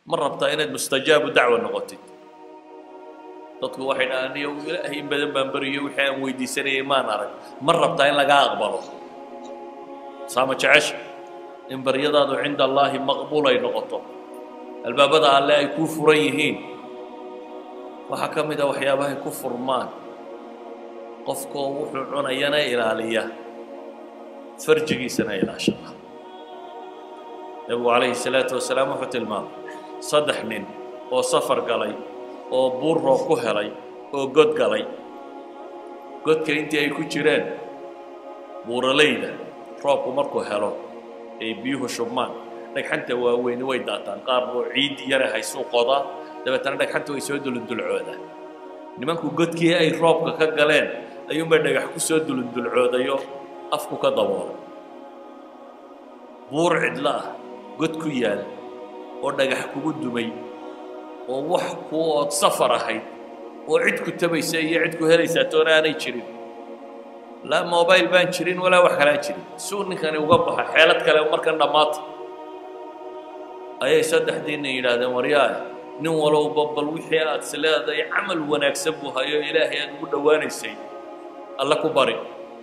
ma rabtaa inaad mustajaabu dacwa noqotid dadku waxay dhahaan iyo ilaahay in badan baan beriyo wixii aan weydiisanayay maan arag ma rabtaa in lagaa aqbalo saama jecesha in baryadaadu cinda allaahi maqbuul ay noqoto albaabada alle ay kuu furan yihiin waxaa ka mid a waxyaabahay ku furmaan qofkoo wuxuu cunayana ilaaliya farjigiisana ilaashada nebigu calayhi salaatu wasalaam wuxuu tilmaamay saddex nin oo safar galay oo buur roob ku helay oo god galay godka intii ay ku jireen buuralayda roobku markuu helo ay biyuhu shubmaan dhagxanta waaweyni way daataan qaar buu ciiddii yare haysuu qodaa dabeetana dhagxanta way soo dulundulcoodaan nimanku godkii ay roobka ka galeen ayuunbay dhagax ku soo dulundulcoodayo afku ka daboolay buur cidlo ah god ku yaal oo dhagax kugu dumay oo wax kuu ood safar ahayd oo cid ku tabaysa iyo cid ku helaysaa toona aanay jirin laa mobile baan jirin walaa wax kalaan jirin suu ninkani uga baxa xeelad kale markan dhammaata ayay saddexdiina yidhaahdeen waryaaya nin walowba bal wixii aad is leedahay camal wanaagsan buu hayo ilaahay aad ugu dhowaanaysay alle ku bari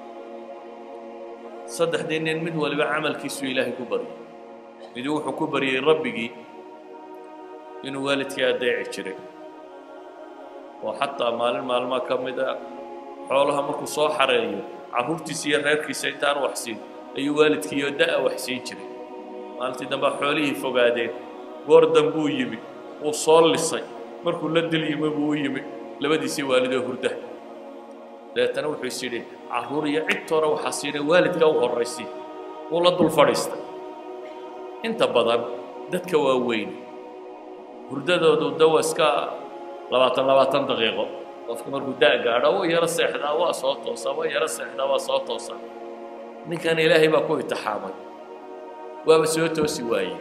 saddexdii nin mid waliba camalkiisuu ilaahay ku baryay miduu wuxuu ku baryey rabbigii inuu waalidkii adeeci jiray oo xataa maalin maalmaa ka mid a xoolaha markuu soo xareeyo carruurtiisa iyo reerkiisa intaan waxsiin ayuu waalidkiiyo da'a waxsiin jiray maalintii dambea xoolihii fogaadeen goor dambuu yimi wuu soo lisay markuu la dil yimi buu u yimi labadiisii waalidoo hurda dabeetana wuxuu is yidhi carruur iyo cid hore waxaa siinay waalidka u horraysi wuu la dul fadhiistay inta badan dadka waaweyn hurdadoodu dawa iska labaatan labaatan daqiiqo qofka markuu da' gaadho wuu yaro seexdaa waa soo toosaa waa yaro seexdaa waa soo toosaa ninkan ilaahay baa ku itixaamay waaba soo toosi waayey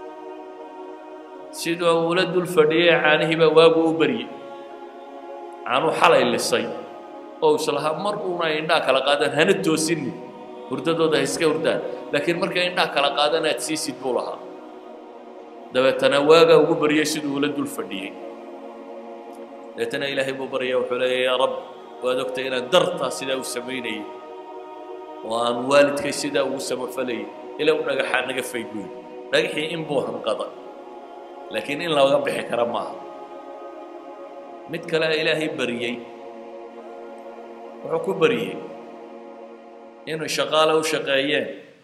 siduu uula dul fadhiyey caanihii baa waagu u baryey caanuu xalay lisay oo islahaa mar uuna indhaa kala qaadaan hana toosinin hurdadooda ha iska hurdaan laakiin markay indhaa kala qaadaan aad siisid buu lahaa dabeetana waagaa ugu baryey siduu ula dul fadhiyey dabeetana ilaahay buu baryaya wuxuu leeya yaa rab waad ogtay inaan dartaa sidaa u samaynayay oo aan waalidkay sidaa ugu samafalayay ilaa u dhagaxaa naga faydbuy dhagaxii in buu hanqada laakiin in laga bixi kara maaha mid kale ilaahay baryey wuxuu ku baryey inuu shaqaale u shaqeeyeen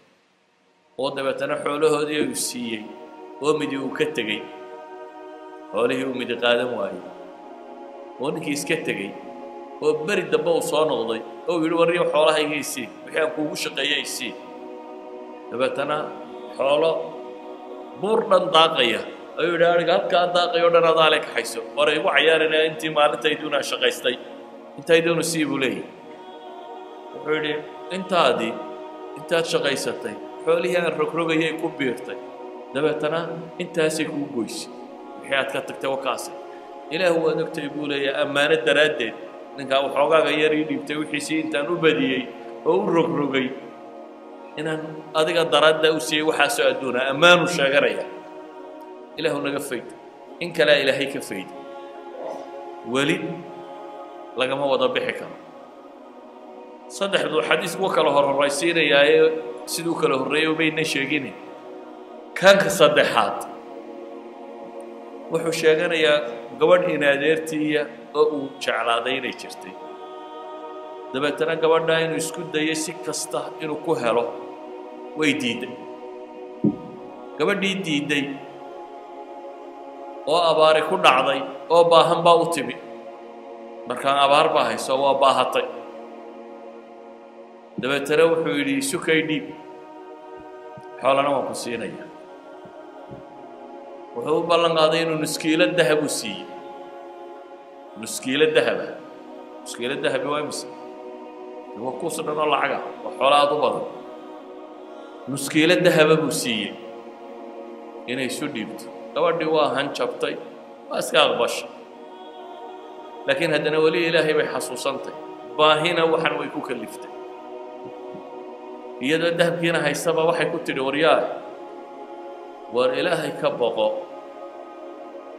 oo dabeetana xoolahoodii uu siiyey oo midi uu ka tegey xoolihii uu midi qaadan waayey oo ninkii iska tegey oo beri dambe uu soo noqday oo uu yidhi warriyo xoolahayga isii wixii aan kuugu shaqeeyey isii dabeetana xoolo buur dhan daaqaya ayuu yidhi ariga halkaa daaqayo dhan adaa le kaxayso war igu cayaarina intii maalintayduuna shaqaystay intayduunu sii buu leeyahy wuxuu yidhi intaadii intaad shaqaysatay xoolihii aan rogrogayay ku biirtay dabeetana intaasay kuu goysay wixii aad ka tagtay wakaase ilaahu waad ogtay buu leeyahay ammaano daraaddeed ninkaa waxoogaaga yar ii dhiibtay wixiisii intaan u badiyey oo u rogrogay inaan adiga daraadda u siiyey waxaasoo adduuna ammaanuu sheeganaya ilaahu naga fayd in kalea ilaahay ka fayda weli lagama wada bixi karo saddexduu xadiisku kala horhoraysiinayaaye siduu kala horreeyey umayna sheegine kanka saddexaad wuxuu sheeganayaa gabadh inaadeertiiya oo uu jeclaaday inay jirtay dabeetana gabadhaa inuu isku dayay si kasta inuu ku helo way diidday gabadhii diidday oo abaari ku dhacday oo baahan baa u timi markaan abaar baa hayso waa baahatay dabeetana wuxuu yidhi sukay dhiib xoolana waan ku siinaya wuxuu u ballan qaaday inuu nuskiilo dahab u siiyey nuskiilo dahaba nuskiilo dahabi waa imise waa kuus dhan oo lacaga waa xoolo aad u badan nuskiilo dahaba buu siiyey inay isu dhiibto gabadhii waa hanjabtay waa iska aqbashay laakiin haddana weli ilaahay bay xasuusantay baahina waxan way ku kaliftay iyadoo dahabkiina haystaba waxay ku tidhi waryaa war ilaahay ka boqo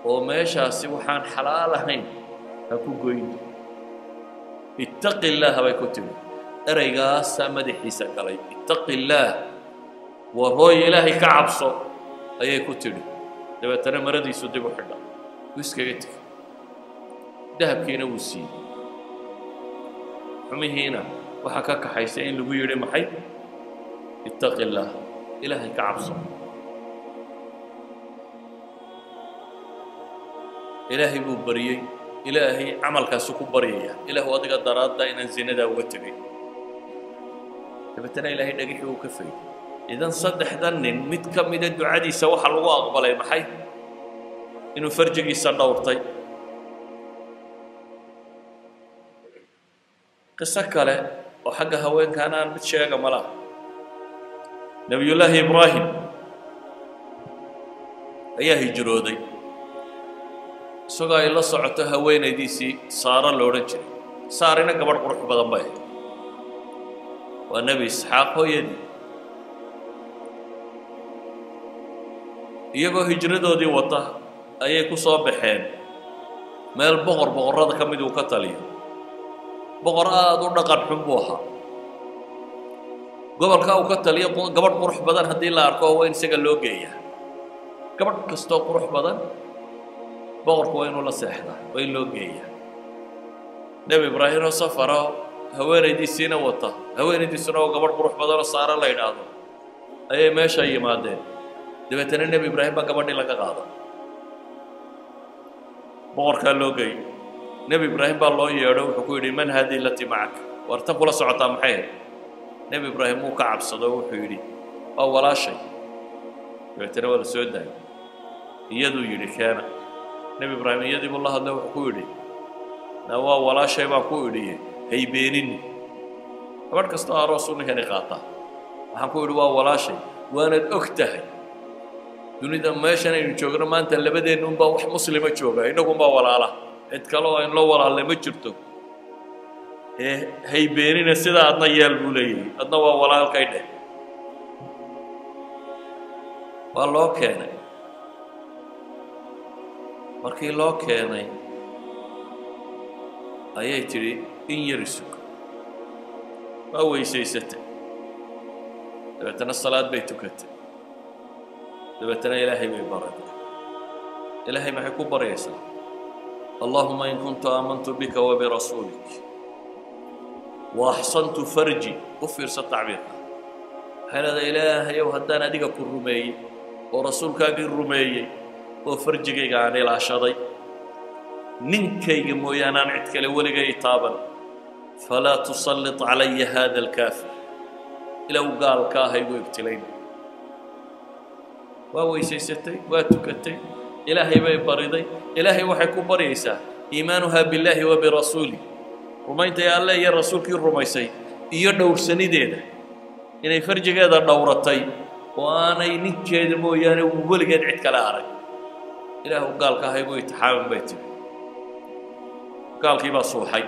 oo meeshaasi waxaan xalaal ahayn ha ku goyn ittaqi illaaha bay ku timi ereygaasaa madaxiisa galay ittaqi illaah war hooy ilaahay ka cabso ayay ku tidhi dabeetana maradiisu dib u xidha wuu iskaga tegey dahabkiina wuu siiyey xumihiina waxaa ka kaxaysa in lagu yidhi maxay ittaqi illaah ilaahay ka cabso ilaahay buu baryey ilaahay camalkaasu ku baryaya ilaahu adiga daraadda inaan zinadaa uga tegay dabeetana ilaahay dhagixii uu ka fayday idan saddexdan nin mid ka mida ducadiisa waxaa lagu aqbalay maxay inuu farjigiisa dhowrtay qiso kale oo xagga haweenkaana aan mid sheega ma laha nebiyullaahi ibraahim ayaa hijrooday isagoo ay la socoto haweenaydiisii saaro lo odhan jiray saarina gabadh qurux badan bay ahayd waa nebi isxaaq hooyadii iyagoo hijradoodii wata ayay ku soo baxeen meel boqor boqorrada ka mid uu ka taliyo boqor aada u dhaqan xun buu ahaa gobolka uu ka taliyo gabadh qurux badan haddii la arko waa in isaga loo geeyaa gabadh kastoo qurux badan boqorku waa inuu la seexdaa waa in loo geeyaa nebi ibraahim oo safara haweenaydiisiina wata haweenaydiisuna oo gabadh qurux badanoo saaro la yidhaahdo ayay meesha yimaadeen dabeetana nebi ibraahim baa gabadhii laga qaada boqorkaa loo geeyey nebi ibraahim baa loo yeedho wuxuu ku yidhi man haadii lati macaka war tan kula socotaa maxay ahayd nebi ibraahim wuu ka cabsado wuxuu yidhi waa walaashay dabeetana waa la soo daayay iyaduu yidhi keena nebi ibraahim iyadii buu la hadlay wuxuu ku yidhi na waa walaashay baan ku idhiye haybeenini gabadh kastoo aroos u ninkani qaataa waxaan ku idhi waa walaashay waanad og tahay dunida meeshan aynu joogno maanta labadeenna unbaa wax muslima jooga innagunbaa walaala cid kale oo aynloo walaalle ma jirto ee haybeenina sidaa adna yeel buu leeyahay adna waa walaalkay dheh waa loo keenay markii loo keenay ayay tidhi in yari sugo waa weysaysatay dabeetana salaad bay tukatay dabeetana ilaahay bay baratay ilaahay maxay ku baryaysaa allahuma in kuntu aamantu bika wabirasuulik waaxsantu farji u fiirsa tacbiirka waxay leedahay ilaahayow haddaan adiga ku rumeeyey oo rasuulkaagii rumeeyey oo farjigayga aan ilaashaday ninkayga mooyaane aan cid kale weligay taaban falaa tusallit calaya hada alkaafir ilow gaalka ah igu ibtilayn waa weysaysatay waa tukatay ilaahay bay bariday ilaahay waxay ku baryaysaa iimaanuhaa billaahi wa birasuulih rumayntay alle iyo rasuulkii rumaysay iyo dhowrsanideeda inay farjigeeda dhowratay oo aanay ninkeeda mooyaane weligeed cid kale arag ilaahu gaalka ahay buu itixaamin bay tiri gaalkii baa suuxay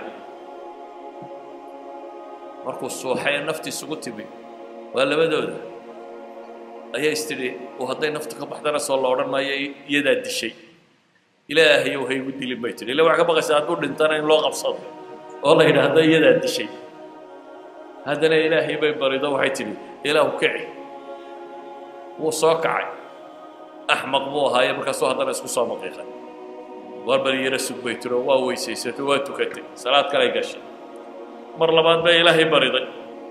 markuu suuxay ee nafti isugu timi waa labadooda ayaa is tidhi oo hadday naftu ka baxdana soo la odhan maayo iyadaa dishay ilaahayow ha igu dilin bay tidhi illa waxaa ka baqaysaa hadduu dhintana in loo qabsado oo la yidhaahdo iyadaa dishay haddana ilaahay bay barido waxay tidhi ilaahu kici wuu soo kacay axmaq buu ahaaye markaasuu haddana isku soo maqiiqay war bal yara sug bay tiro waa weysaysatay waa tukatay salaad kalay gashay mar labaad bay ilaahay bariday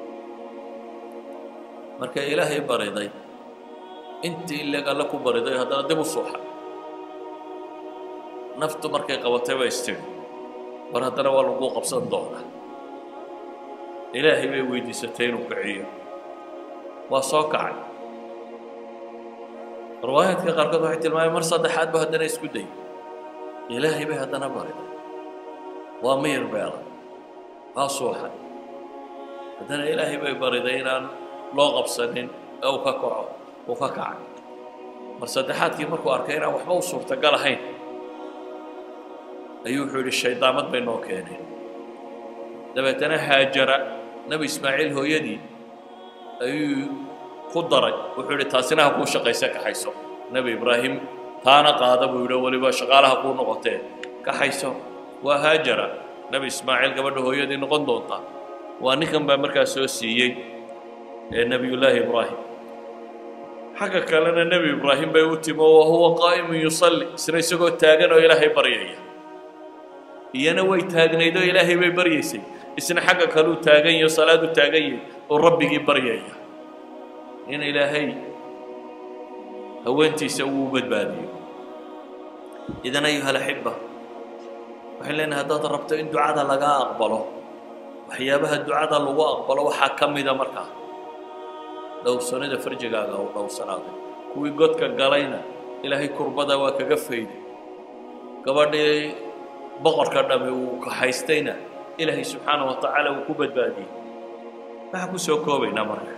markay ilaahay bariday intii ileg alle ku bariday haddana dib u suuxa naftu markay qabatay bay istiri war haddana waa lagu qabsan doonaa ilaahay bay weydiisatay inuu kiciyo waa soo kacay riwaayaadka qaarkood waxay tilmaamay mar saddexaad ba haddana isku dayay ilaahay bay haddana bariday waa miyir beela waa suuxay haddana ilaahay bay bariday inaan loo qabsanin ee uu ka kaco uu ka kacay mar saddexaadkii markuu arkay inaan waxba u suurtagal ahayn ayuu wuxuu yidhi shaydaamad bay noo keeneen dabeetana haajara nebi ismaaciil hooyadii ayuu ku daray wuxuu yidhi taasina ha kuu shaqayse kaxayso nebi ibraahim taana qaada buu yidhi weliba shaqaalaha kuu noqotee kaxayso waa haajara nebi ismaaciil gabadha hooyadii noqon doonta waa ninkan baa markaa soo siiyey ee nebiyullaahi ibraahim xagga kalena nebi ibraahim bay u timi oo wahuwa qaa'imun yusalli isna isagoo taagan oo ilaahay baryaya iyana way taagnayd oo ilaahay bay baryaysay isna xagga kaleu taagan yaho salaadu taagan yahay oo rabbigii baryaya in ilaahay haweentiisa uu badbaadiyo idan ayuha alaxiba waxay leenahay haddaad rabto in ducada laga aqbalo waxyaabaha ducada lagu aqbalo waxaa ka mida markaa dhowrsanida farjigaaga u dhowrsanaaday kuwii godka galayna ilaahay kurbada waa kaga fayday gabadhii boqorka dhami uu kaxaystayna ilaahay subxaana wa tacaala uu ku badbaadiyey waxaan ku soo koobaynaa marka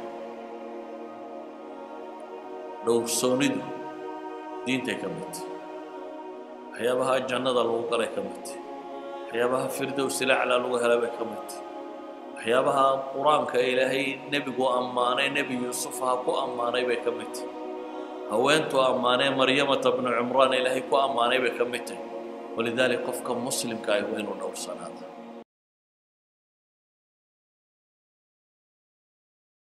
dhowrsoonidu diintay ka mid tahy waxyaabaha jannada lagu galay ka mid tahy waxyaabaha firdowsilacla lagu helay bay ka mid tahy waxyaabaha qur-aanka ilaahay nebigu ammaanay nebi yuusuf ha ku ammaanay bay ka mid tahy haweentuu ammaanee maryamata bnu cumraan ilaahay ku ammaanay bay ka mid tahy walidaalika qofka muslimka ah waa inuu dhowrsanaada